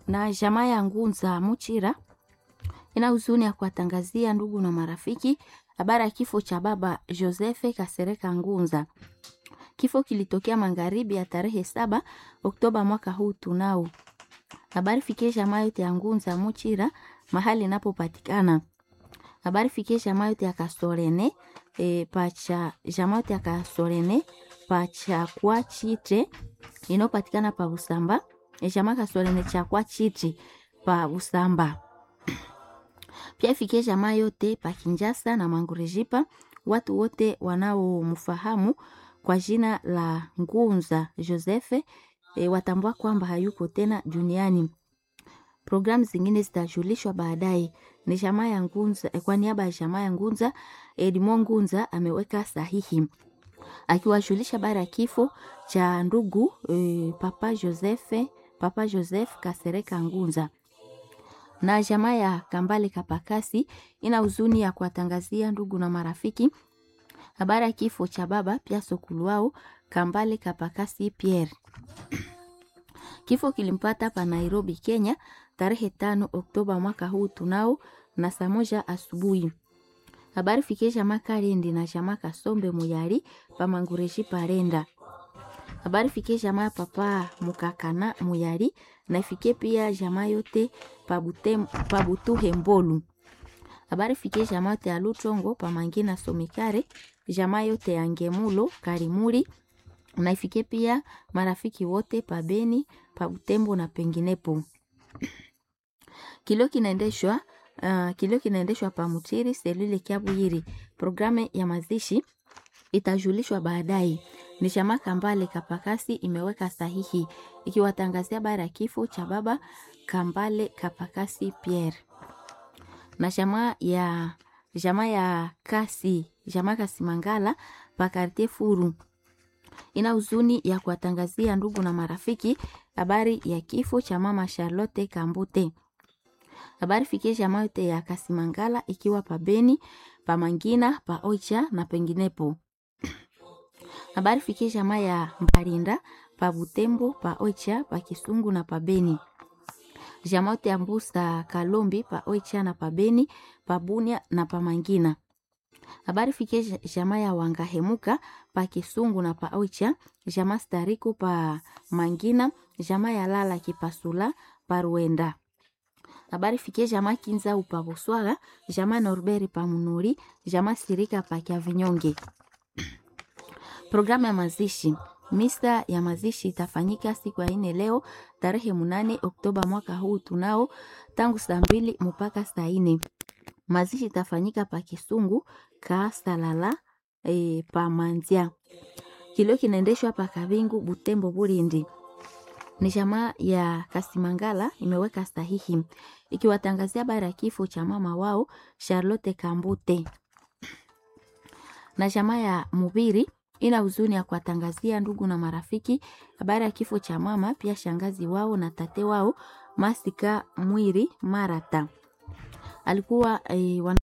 na jamaa ya Ngunza Muchira ina huzuni ya kuwatangazia ndugu na marafiki habari ya kifo cha baba Josefe Kasereka Ngunza. Kifo kilitokea magharibi ya tarehe saba Oktoba mwaka huu tunao. Habari fikie jamaa yote ya Ngunza Muchira mahali inapopatikana. Habari fikie jamaa yote ya Kasorene e, pacha jamaa yote ya Kasorene pacha kwa chite inayopatikana pa Busamba. E, jamaa Kasorene cha kwa chite pa Busamba. Pia ifikie jamaa yote pa Kinjasa na Mangurejipa, watu wote wanaomfahamu kwa jina la Ngunza Josefe e, watambua kwamba hayuko tena duniani. Programu zingine zitajulishwa baadaye. Ni jamaa ya Ngunza, kwa niaba ya jamaa ya Ngunza, Edmo Ngunza ameweka sahihi akiwajulisha baada ya kifo cha ndugu e, Papa Josefe, Papa Joseph Kasereka Ngunza na jamaa ya Kambale Kapakasi ina huzuni ya kuwatangazia ndugu na marafiki habari ya kifo cha baba pia sokuluao Kambale Kapakasi Pierre. Kifo kilimpata pa Nairobi, Kenya tarehe tano Oktoba mwaka huu tunao na saa moja asubuhi. Habari fikie jamaa Karendi na jamaa Kasombe Muyari pa Mangureji Parenda. Habari fikie jamaa Papa Mukakana Muyari na ifikie pia jamaa yote pa Butuhe Mbolu. Habari fikie jamaa yote ya Lutongo pa Mangina Somikare, jamaa yote ya Ngemulo Karimuri na ifikie pia marafiki wote pa Beni, pa Butembo na penginepo. Kilio kinaendeshwa uh, kilio kinaendeshwa pa Mutiri selule Kiabuyiri. Programu ya mazishi itajulishwa baadaye. Ni jamaa Kambale Kapakasi imeweka sahihi ikiwatangazia bara ya kifo cha baba Kambale Kapakasi Pierre. Na jamaa ya jamaa ya Kasi, jamaa Kasi Mangala pa Quartier Furu ina huzuni ya kuwatangazia ndugu na marafiki habari ya kifo cha mama Charlotte Kambute. Habari fikie jamaa yote ya Kasimangala ikiwa pa Beni, pa Mangina, pa Oicha na penginepo. Habari fikie jamaa ya Mbarinda, pa Butembo, pa Oicha, pa Kisungu na pa Beni. Jamaa yote ya Mbusa Kalombi, pa Oicha na pa Beni, pa Bunia na pa Mangina. Habari fikie jamaa ya Wangahemuka, pa Kisungu na pa Oicha, jamaa Stariku pa Mangina, jamaa ya Lala Kipasula, pa Ruenda habari fikie jamaa Kinza upa Buswaga, jamaa Norberi pa Munuri, jamaa Sirika pa Kiavinyonge. Programu ya mazishi. Misa ya mazishi itafanyika siku ya ine leo tarehe munane Oktoba mwaka huu tunao tangu saa mbili mpaka saa ine. Mazishi itafanyika pa Kisungu ka Salala e, pa Manzia. Kilio kinaendeshwa pa Kabingu Butembo Burindi ni jamaa ya Kasimangala imeweka sahihi ikiwatangazia habari ya kifo cha mama wao Charlotte Kambute. Na jamaa ya Mubiri ina huzuni ya kuwatangazia ndugu na marafiki habari ya kifo cha mama pia shangazi wao na tate wao Masika Mwiri Marata. Alikuwa e, wana...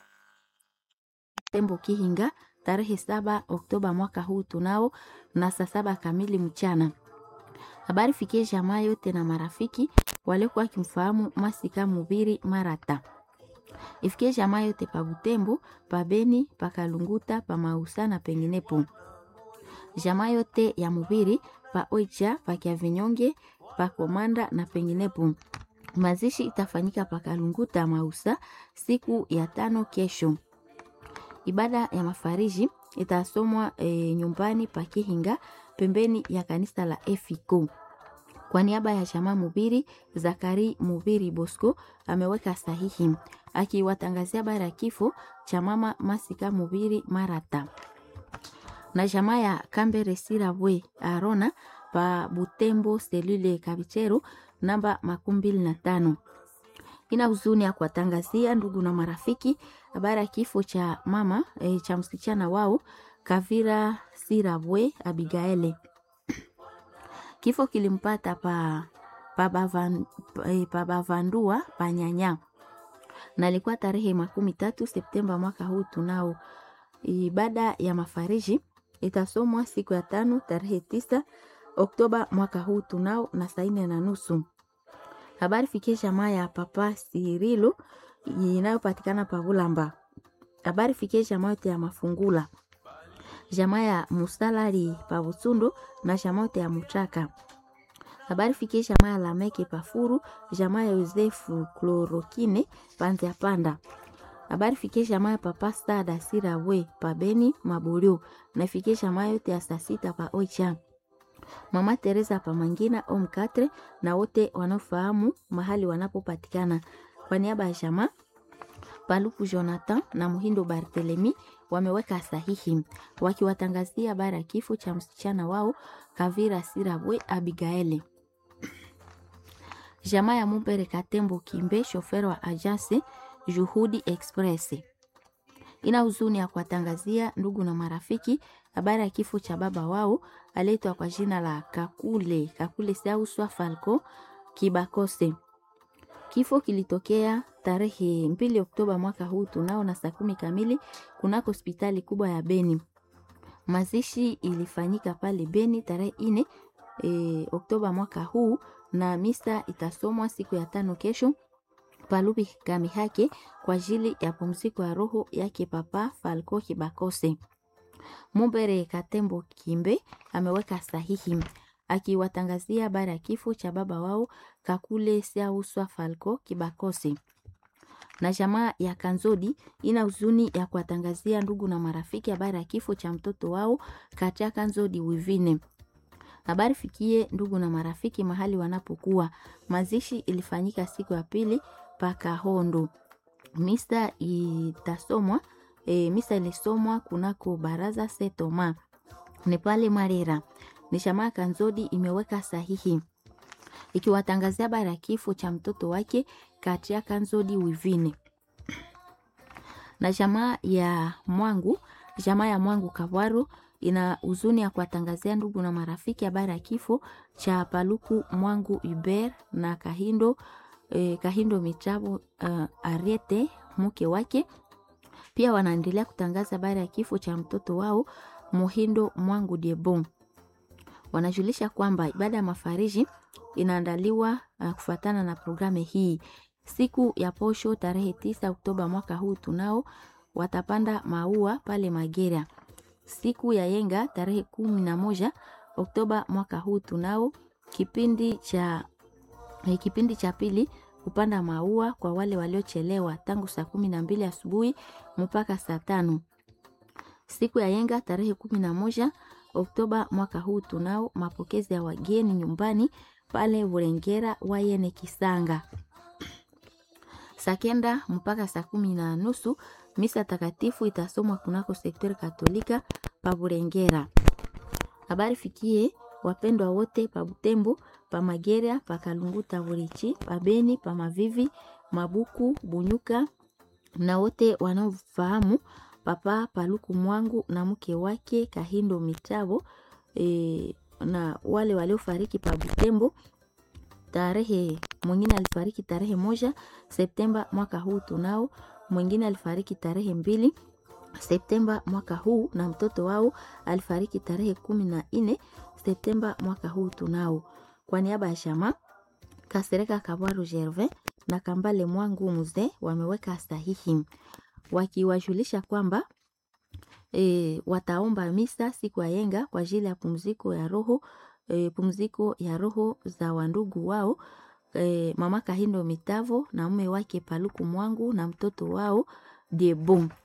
Tembo Kihinga tarehe saba Oktoba mwaka huu tunao na saa saba kamili mchana habari fikie jamaa yote na marafiki waliokuwa wakimfahamu Masika Mubiri Marata. Ifikie jamaa yote pa Butembo, pa Beni, pa Kalunguta, pa Mausa na penginepo. Jamaa yote ya Mubiri pa Oicha, pa Kiavinyonge, pa Komanda na penginepo. Mazishi itafanyika pa Kalunguta Mausa siku ya tano kesho. Ibada ya mafariji itasomwa e, nyumbani pa Kihinga pembeni ya kanisa la Efiko. Kwa niaba ya jamaa Mubiri, Zakari Mubiri Bosco ameweka sahihi akiwatangazia bara ya kifo cha mama Masika Mubiri Marata. Na jamaa ya Kambere Sirabwe Arona pa Butembo selule Kabichero namba makumi mbili na tano ina huzuni ya kuwatangazia ndugu na marafiki habari ya kifo cha mama e, cha msichana wao Kavira Sirabwe Abigaele. Kifo kilimpata pa pabavandua pa, pa nyanya na ilikuwa tarehe makumi tatu Septemba mwaka huu. Tunao ibada ya mafariji itasomwa siku ya tano tarehe tisa Oktoba mwaka huu tunao na saa nne na nusu. Habari fikie jamaa ya papa Sirilu inayopatikana pa Bulamba. Habari fikie jamaa yote ya Mafungula, jamaa ya Musalari pa Busundu na jamaa yote ya Muchaka. Habari fikie jamaa ya Lameke pa Furu, jamaa ya Yosefu Klorokine panze ya panda. Habari fikie jamaa ya papa Stada Sirawe pa Beni Maburio na fikie jamaa yote ya saa sita pa Oicha. Mama Teresa pa Mangina Omkatre na wote wanaofahamu mahali wanapopatikana. Kwa niaba ya jamaa Paluku Jonathan na Muhindo Barthelemy wameweka sahihi wakiwatangazia habari ya kifo cha msichana wao Kavira Sirabwe Abigaeli. Jamaa ya Mumbere Katembo Kimbe, shofero wa ajase Juhudi Express, ina huzuni ya kuwatangazia ndugu na marafiki habari ya kifo cha baba wao aliyeitwa kwa jina la Kakule Kakule Sauswa Falco Kibakose. Kifo kilitokea tarehe mbili Oktoba mwaka huu tunao na saa kumi kamili kunako hospitali kubwa ya Beni. Mazishi ilifanyika pale Beni tarehe ine e, Oktoba mwaka huu na misa itasomwa siku ya tano kesho palubi kamihake kwa ajili ya pumziko ya roho yake papa Falco Kibakose. Mumbere Katembo Kimbe ameweka sahihi akiwatangazia habari ya kifo cha baba wao Kakule Siauswa Falco Kibakose. Na jamaa ya Kanzodi ina huzuni ya kuwatangazia ndugu na marafiki habari ya kifo cha mtoto wao Kacha Kanzodi Wivine. Habari fikie ndugu na marafiki mahali wanapokuwa. Mazishi ilifanyika siku ya pili paka Hondo. Misa itasomwa e, misa ilisomwa kunako baraza Setoma ni pale Marera. Ni jamaa Kanzodi imeweka sahihi ikiwatangazia habari ya kifo cha mtoto wake Katia Kanzodi Wivine. Na jamaa ya Mwangu, jamaa ya Mwangu Kabwaru ina huzuni ya kuwatangazia ndugu na marafiki habari ya kifo cha Paluku Mwangu Uber na Kahindo eh, Kahindo Michabo uh, Ariete mke wake. Pia wanaendelea kutangaza habari ya kifo cha mtoto wao Muhindo Mwangu Diebon. Wanajulisha kwamba ibada ya mafariji inaandaliwa uh, kufuatana na programu hii. Siku ya posho tarehe tisa Oktoba mwaka huu tunao watapanda maua pale Magera. Siku ya yenga tarehe kumi na moja Oktoba mwaka huu tunao kipindi cha eh, kipindi cha pili kupanda maua kwa wale waliochelewa tangu saa kumi na mbili asubuhi mpaka saa tano. Siku ya yenga tarehe kumi na moja Oktoba mwaka huu tunao mapokezi ya wageni nyumbani pale Burengera Wayene Kisanga. Saa kenda mpaka saa kumi na nusu misa takatifu itasomwa kunako sektori katolika pa Burengera. Habari fikie wapendwa wote pa Butembo, pa Magera, pa Kalunguta, Burichi, pa Beni, pa Mavivi, Mabuku, Bunyuka na wote wanaofahamu papa Paluku Mwangu na mke wake Kahindo Mitabo e, na wale waliofariki pa Butembo tarehe mwingine alifariki tarehe moja Septemba mwaka huu tunao, mwingine alifariki tarehe mbili Septemba mwaka huu na mtoto wao alifariki tarehe kumi na nne Septemba mwaka huu tunao. Kwa niaba ya shama Kasereka Kabwaru Gervin na Kambale Mwangu mzee wameweka sahihi wakiwajulisha kwamba e, wataomba misa siku ya yenga kwa ajili ya pumziko ya roho e, pumziko ya roho za wandugu wao e, mama Kahindo Mitavo na mume wake Paluku Mwangu na mtoto wao Diebon.